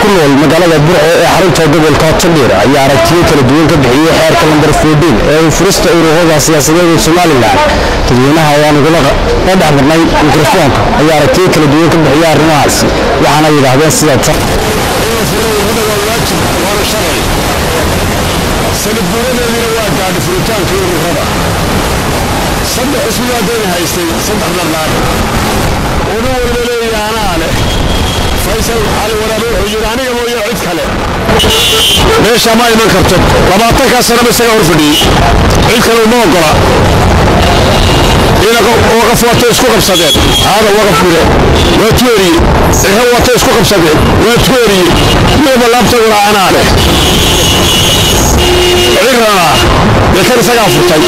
ku nool magaalada burco ee xarunta gobolka tandhiir ayaa aragtiyo kala duwan ka bixiyey xeerka lambar foodiin ee uu furista ururada siyaasadeed ee somalilan dadweynaha ayaan ugula dhex marnay mikrofoonka ayaa aragtiyo kala duwan ka bixiyey arrimahaasi waxaana yidhaahdeen sida tan sanadguuradeedina waa gaadhi furitaanka ururada saddex ismi haddayna haystay saddex dhardhaar una walba leeya anaa leh faysal cali waraabe wuxuu yidhi aniga mooye cid kale meesha ma iman karto labaatankaa sanaba isaga hor fadhiyey cid kale uma ogola ina waqaf watay isku qabsadeen haada waqaf gure waa tuoriye ehe watay isku qabsadeen waa tuoriye midaba laabtaguna anaa leh cirana dee kan isagaa furtay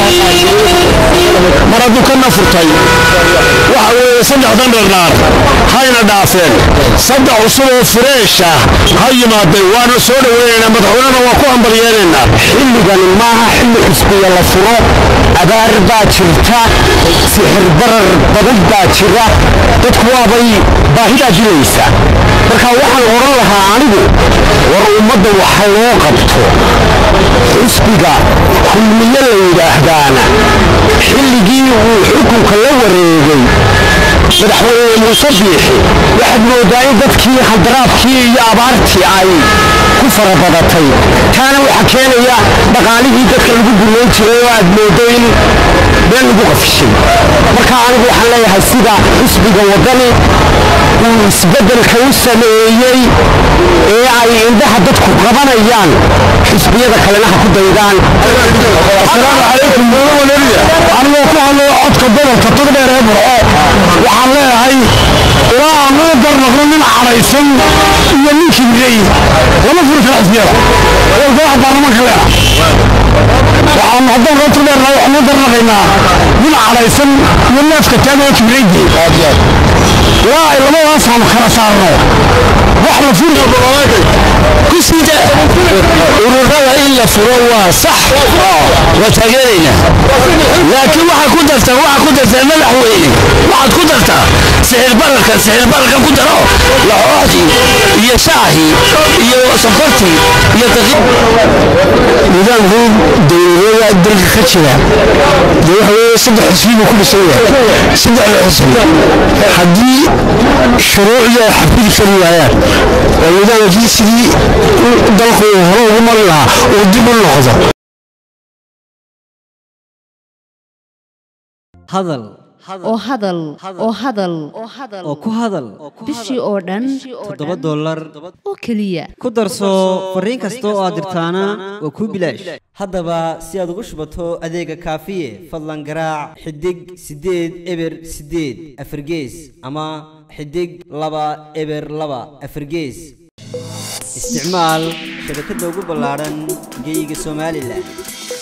mar hadduu kanna furtay waxa weeye saddexdan dharnaar hayna dhaafeen saddex cusub oo fureesha ha yimaadeen waana soo dhoweynaynaa madaxweynena waa ku hambalyeelaynaa xilligani maaha xilli xisbiga la furo abaar baa jirta sixir barar badan baa jira dadku waabay baahidaa dilaysa marka waxaan odhan lahaa anigu war ummadda waxa loo qabto xisbiga kulmiye la yidhaahdaana xilligii uu xukunka la wareegay madaxweyne muuse biixi waxaad moodaa in dadkii handaraabkii iyo abaartii ay ku farabadatay taana waxaa keenaya dhaqaalihii dadka lagu gumayn jiray oo aad moodo in meel lagu qafishay marka anigu waxaan leeyahay sida xisbiga waddani uu isbeddelka u sameeyey ee ay indhaha dadku qabanayaan xisbiyada kalena ha ku daydaan asalaamu calaykum anigoo ku hadlaya codka gobolka togdheer ee burco waxaan leeyahay ilaa aan loo darnaqno nin cadhaysan iyo nin kibrey lama furi kara xisbiyada golaha baarlamaanka leena waxaan haddaan roo togdheernahay waxaan loo darnaqaynaa nin cadhaysan iyo neefka taagan oo kibreydi ilaa ay labadaas aan kala saarno wax la furi kusida ururada in la furo waa sax waa taageeraynaa laakiin waxaa ku dartaa waxaa ku dartaa madaxweyne waxaad ku dartaa sixir bararka sixir bararka ku daro laxooxdii iyo shaahii iyo sonkortii iyo daqi nidaamkii dowladeeda dalka ka jira dee waxa weeye saddex xisbi buu ku dhisan yahay saddexda xisbi haddii shuruucdii ay xafidi kari waayaan oo nidaamkii sidii dalku uu hore ugu mari lahaa uu dib u noqdo hadal oo hadal oo hadal oo ku hadal bishii oo dhan toddoba dollar oo keliya ku darso fariin kasta oo aad dirtaana waa kuu bilaash haddaba si aad ugu shubato adeega kaafiye fadlan garaac xidig siddeed eber siddeed afargees ama xidig laba eber laba afargees isticmaal shabakadda ugu ballaadhan geyga somalilan